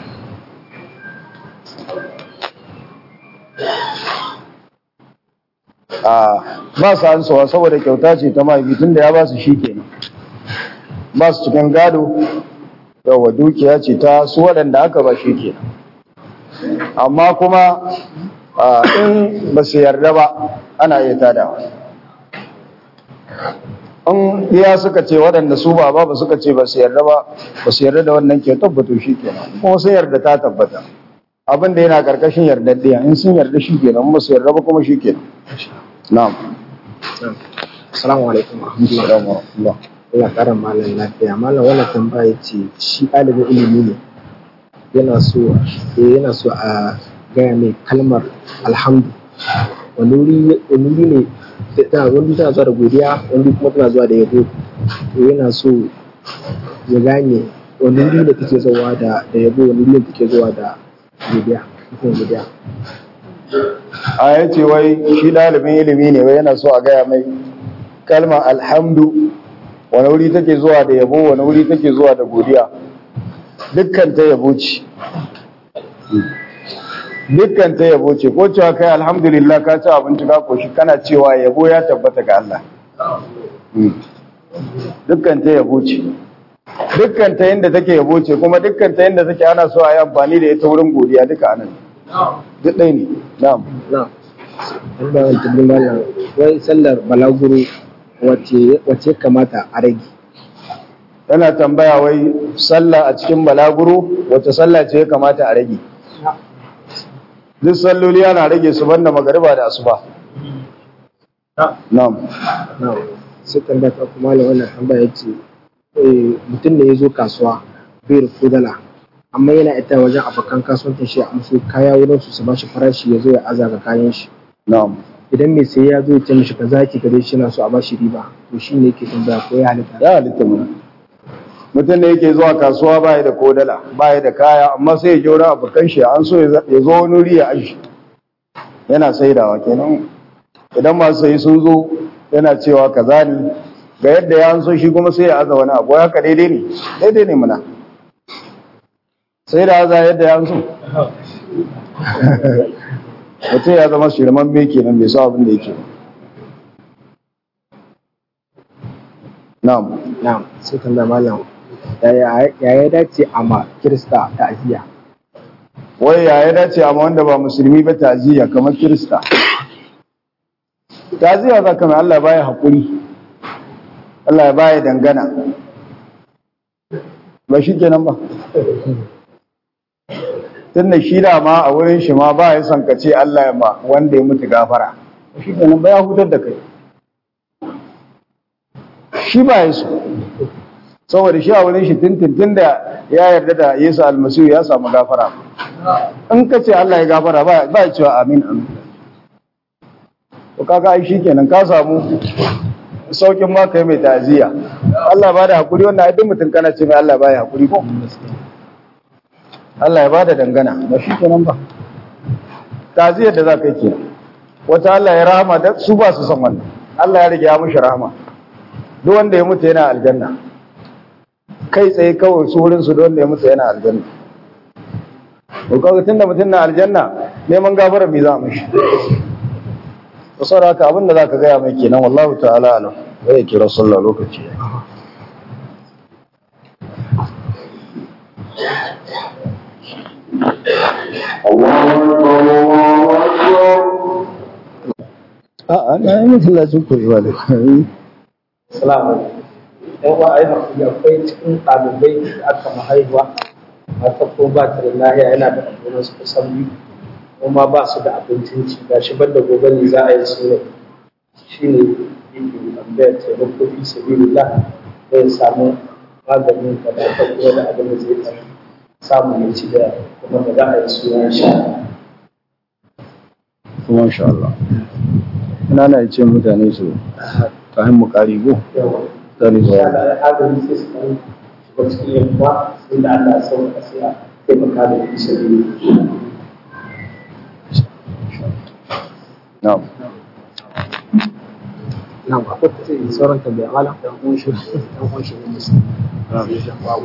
a ba su ansawa saboda kyauta ce ta mahaifi tun da ya ba su shi kenan ba su cikin gado yawa dukiya ce ta su waɗanda aka ba shi ke amma kuma in ba su yarda ba ana iya tadawa in iya suka ce waɗanda su ba ba suka ce ba su yarda ba ba su yarda da wannan ke tabbato shi ke kuma sun yarda ta tabbata abin da yana ƙarƙashin yardaddiya in sun yarda shi ke nan ba su yarda ba kuma shi ke na'am assalamu alaikum warahmatullahi Allah ƙara malam lafiya malam wannan tambaya ce shi ɗalibin ilimi ne yana so yana so a gaya mai kalmar alhamdu wani wuri ne tana wani tana zuwa da godiya wani kuma tana zuwa da yabo to yana so ya gane wani wuri ne take zuwa da da yabo wani wuri ne take zuwa da godiya mutum godiya a ya ce wai shi ɗalibin ilimi ne wai yana so a gaya mai kalmar alhamdu wani wuri take zuwa da yabo wani wuri take zuwa da godiya dukkan ta yabo ce dukkan ta yabo ce ko cewa kai alhamdulillah ka ci abinci ka koshi kana cewa yabo ya tabbata ga Allah dukkan ta yabo ce dukkan ta yanda take yabo ce kuma dukkan ta yanda take ana so a yi amfani da ita wurin godiya duka anan duk ɗaya ne na'am na'am Allah ya tabbata malam wai sallar balaguro wace kamata a rage tana tambaya wai sallah a cikin balaguro wace sallah ce ya kamata a rage duk salloli ana rage su banda magariba da asuba na'am na'am sai tambaya ta kuma malam wannan tambaya ce mutum ne ya zo kasuwa bai da kudala amma yana ita wajen abokan kasuwancin shi a musu kaya wurin su su bashi farashi ya zo ya azaga kayan shi na'am idan mai sai ya zo ya ce mishi kaza ki gare shi na so a bashi riba to shi ne yake tambaya ko ya halitta ya halitta mu mutum da yake zuwa kasuwa baya da kodala baya da kaya amma sai ya je wurin abokan shi an so ya zo wani wuri ya aji yana saidawa kenan idan masu sayi sun zo yana cewa kaza ne ga yadda ya so shi kuma sai ya aza wani abu haka daidai ne daidai ne muna sai da aza yadda ya so mutum ya zama shirman me kenan bai sa abin da yake na'am na'am sai tambaya malam ya ya dace a ma kirista ta'aziyya wai ya ya dace amma wanda ba musulmi ba taziya kamar kirista taziya za ka mai Allah baya haƙuri Allah ya baya dangana ba shi kenan ba tun da shi ma a wurin shi ma ba ya son ka ce Allah ya ma wanda ya mutu gafara shi kenan ba ya hutar da kai shi ba ya so saboda shi a wurin shi tintin da ya yarda da Yesu almasihu ya samu gafara in ka ce Allah ya gafara ba ya cewa amin amin to kaga ai shikenan ka samu saukin ma kai mai ta'aziyya Allah ba da hakuri wannan ai duk mutum kana ce mai Allah ba ya hakuri ko Allah ya ba da dangana ba shikenan ba ta'aziyyar da za ka yi kenan wata Allah ya rahama da su ba su san wannan Allah ya rage ya mushi rahama duk wanda ya mutu yana aljanna kai tsaye kawai su wurin su wanda ya mutu yana aljanna to kaga tunda mutum na aljanna neman gafara me za mu shi to saboda haka abin da zaka gaya mai kenan wallahu ta'ala alam zai kira sallah lokaci A'a, na yi masallacin kurewa da Salamu yan uwa ai hakuri akwai cikin ɗalibai da aka mahaihuwa mata ko ba ta da lahiya yana da abubuwan su kusan biyu kuma ba su da abincin ci ga shi banda gobe ne za a yi su ne shi ne yake tambayar taimako fi sabilillah zai samu maganin da da ta kuma da abin da zai ɗan samu ya ci da kuma da za a yi su ya sha. Kuma insha Allah. Ina na ce mutane su kayan mu ƙari go. Yawa. Zani Insha zuwa. Allah agarin sai su ɗan shiga cikin yamma sai da Allah ya sauka sai a taimaka da fi sabilillah. Na'am. nan akwai ta ce sauran tambaya malam dan uwan shi dan uwan shi ne musu sai dan babu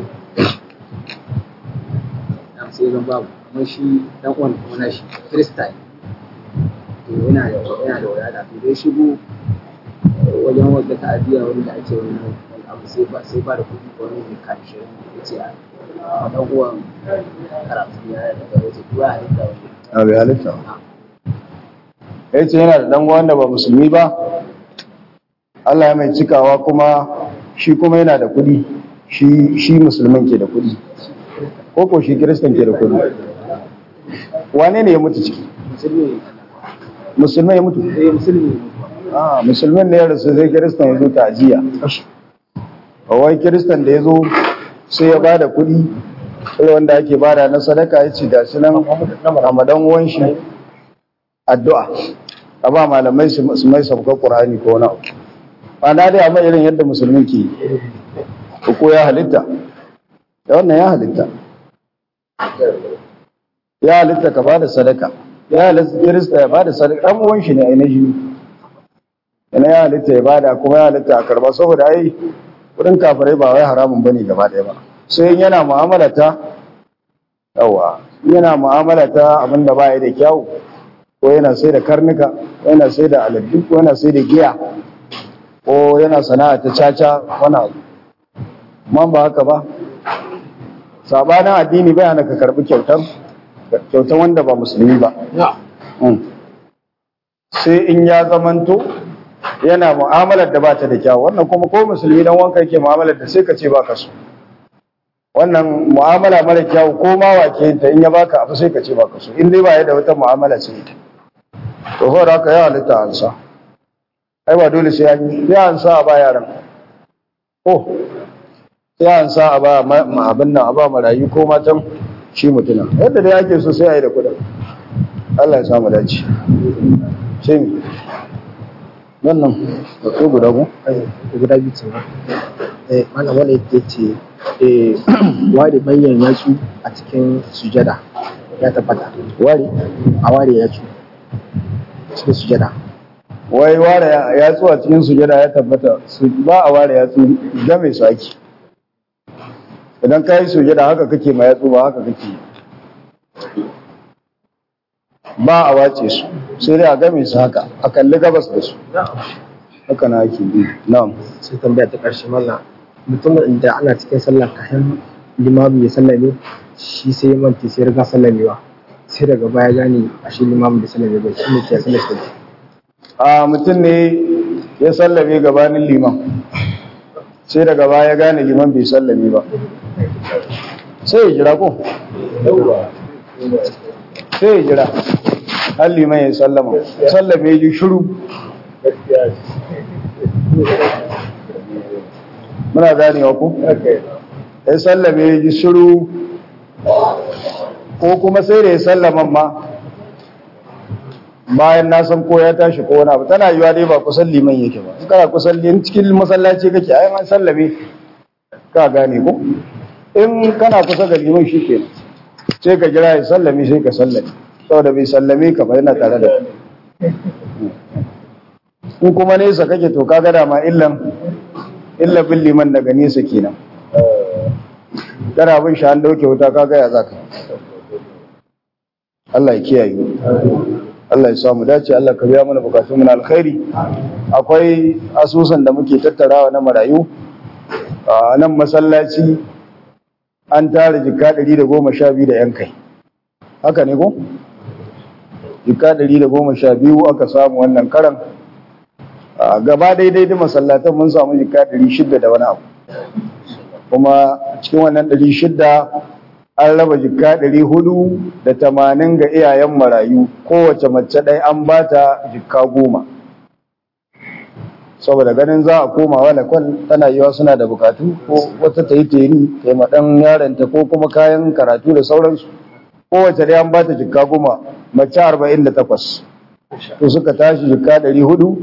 dan sai dan babu amma shi dan uwan kuma na shi krista ne to yana da yana da wadata to dai shigo wajen wadda ta'aziyya wani da ake wani wani abu sai ba sai ba da kuɗi ko wani mai kan shi ya ce a dan uwan karatu ya daga waje kuwa halitta wani A bai halitta. Ya ce yana da ɗan wanda ba musulmi ba, Allah ya mai cikawa kuma shi kuma yana da kuɗi, shi shi musulmin ke da kuɗi. Ko ko shi kiristan ke da kuɗi. Wane ne ya mutu ciki? musulmi Musulman ya mutu? ne eh musulmi ne Ah, musulmin ne ya rasu sai kiristan ya zo ta'aziyya. Wai kiristan da ya zo sai ya bada kuɗi, irin wanda ake bada na sadaka ya ce ga shi nan Ramadan uwan shi addu'a. A ba malamai su su mai sabka Qur'ani ko na. Ba na dai amma irin yadda musulmi ke yi. Ko ya halitta. Da wannan ya halitta. Ya halitta ka bada sadaka. Ya halitta kirista ya bada sadaka. Ɗan uwan shi ne ainihin. Ina ya halitta ya bada kuma ya halitta a karba saboda ai kudin kafirai ba wai haramun bane gaba ɗaya ba. Sai in yana mu'amala ta yawa yana mu'amala ta abin da ba ya da kyau ko yana sai da karnuka ko yana sai da aladu ko yana sai da giya ko yana sana'a ta caca wani abu man ba haka ba sabanin addini bai hana ka karbi kyautar kyautar wanda ba musulmi ba Mm. sai in ya zamanto yana mu'amalar da ba ta da kyau wannan kuma ko musulmi dan wanka yake mu'amalar da sai ka ce ba ka so wannan mu'amala mara kyau ko ma wake ta in ya baka abu sai ka ce baka so in dai ba ya da wata mu'amala sai ita to hora haka ya halitta ansa ai ba dole sai an yi ya ansa a ba yaran ko sai ansa a ba ma ma- abin nan a ba marayu ko matan shi mutuna yadda dai ake so sai a yi da kudin Allah ya samu dace sai mi wannan da ko guda ko guda biyu ce ba eh mana wanda yake ce eh ware manyan yatsu a cikin sujada ya tabbata wari a ware yatsu cikin sujada wai ware yatsu a cikin sujada ya tabbata su ba a ware yatsu game su ake idan ka yi sujada haka kake ma yatsu ba haka kake yi. ba a wace su sai dai a game su haka a kalli gabas da su haka na ake bi na'am sai tambaya ta karshe mallam mutumin da ana cikin sallah kafin limamu ya sallame shi sai ya manta sai ya riga sallamewa sai daga baya gane a shi limamin da sallame bai shi ne ke sallar shi a mutum ne ya sallame gabanin liman sai daga baya gane liman bai sallame ba sai ya jira ko sai ya jira har liman ya sallama sallame ya ji shuru muna ganewa ku ya sallame ya ji shuru ko kuma sai da ya sallaman ma bayan na san ko ya tashi ko wani abu tana yiwa dai ba kusan liman yake ba in kana kusan liman cikin masallaci kake ai an sallame ka gane ko in kana kusa ga liman shi ke sai ka jira ya sallame sai ka sallame saboda bai sallame ka ba yana tare da in kuma nesa kake to kaga dama illan illa bin liman daga nesa kenan kana bin shi an dauke wuta kaga ya zaka Allah ya kiyaye Allah ya samu dace Allah ka biya mana bukatun mu na alkhairi akwai asusun da muke tattarawa na marayu a nan masallaci an tara jika 112 da yan kai haka ne ko jika 112 aka samu wannan karan gaba daidai da masallatan mun samu jika 600 da wani abu kuma cikin wannan 600 an raba jika ɗari hudu da tamanin ga iyayen marayu kowace mace ɗaya an ba ta jika goma saboda ganin za a koma wala kwal tana yiwa suna da bukatu ko wata ta yi teni ta yi maɗan yaronta ko kuma kayan karatu da sauransu kowace ɗaya an ba ta jika goma mace arba'in da takwas to suka tashi jika ɗari hudu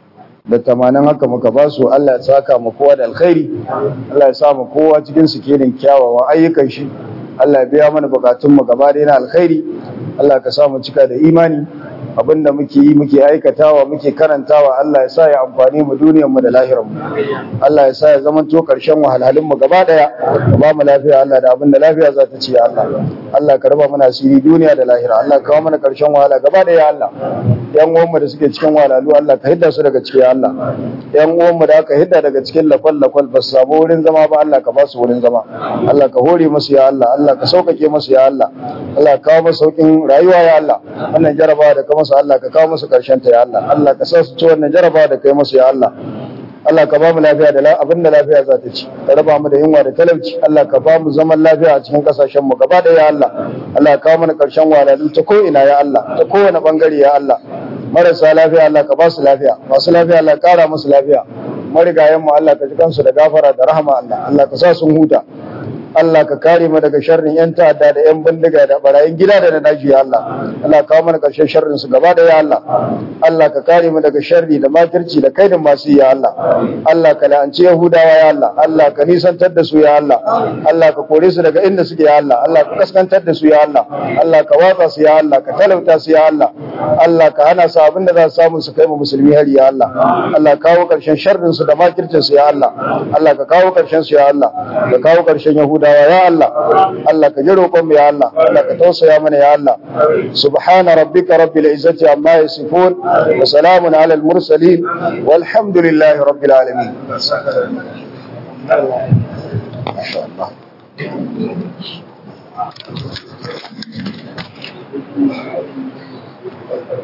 da tamanin haka muka ba su Allah ya saka mu kowa da alkhairi Allah ya sa mu kowa cikin su kenan kyawawan ayyukan shi Allah ya biya mana bukatunmu gaba da na alkhairi Allah ka sa mu cika da imani abinda muke yi muke aikatawa muke karantawa Allah ya sa ya amfani mu duniyar mu da lahirar mu Allah ya sa ya zama to karshen wahalhalun mu gaba daya ka ba mu lafiya Allah da abinda lafiya za ta ci ya Allah Allah ka raba mana asiri duniya da lahira Allah ka kawo mana karshen wahala gaba daya Allah yan uwan mu da suke cikin wahalhalu Allah ka hidda su daga cikin Allah yan uwan mu da aka hidda daga cikin lakwal lakwal ba su samu wurin zama ba Allah ka ba su wurin zama Allah ka hore musu ya Allah Allah ka sauƙaƙe musu ya Allah Allah ka kawo musu sauƙin rayuwa ya Allah wannan jarabawa da ka musu Allah ka kawo musu ƙarshen ta ya Allah Allah ka sa su ci wannan jarabawa da kai musu ya Allah Allah ka ba mu lafiya da abin da lafiya za ta ci ka raba mu da yunwa da talauci Allah ka ba mu zaman lafiya a cikin kasashen mu gaba da ya Allah Allah ka kawo mana ƙarshen walalu ta ko ina ya Allah ta kowane bangare ya Allah marasa lafiya Allah ka ba su lafiya masu lafiya Allah ka kara musu lafiya marigayen mu Allah ka ji kansu da gafara da rahama Allah Allah ka sa sun huta Allah ka kare mu daga sharrin yan ta'adda da yan bindiga da barayin gida da na daji ya Allah Allah ka kawo mana karshen sharrin su gaba da ya Allah Allah ka kare mu daga sharri da makirci da kaidin masu ya Allah Allah ka la'anci Yahudawa ya Allah Allah ka nisantar da su ya Allah Allah ka kore su daga inda suke ya Allah Allah ka kaskantar da su ya Allah Allah ka watsa su ya Allah ka talauta su ya Allah Allah ka hana su abin da za su samu su kai mu musulmi hari ya Allah Allah ka kawo karshen sharrin su da makircin su ya Allah Allah ka kawo karshen su ya Allah ka kawo karshen Yahudawa ya Allah Allah ka ji roƙon mu ya Allah Allah ka tausaya mana ya Allah subhana rabbika rabbil izzati amma yasifun wa salamun ala al mursalin walhamdulillahi rabbil alamin ما شاء الله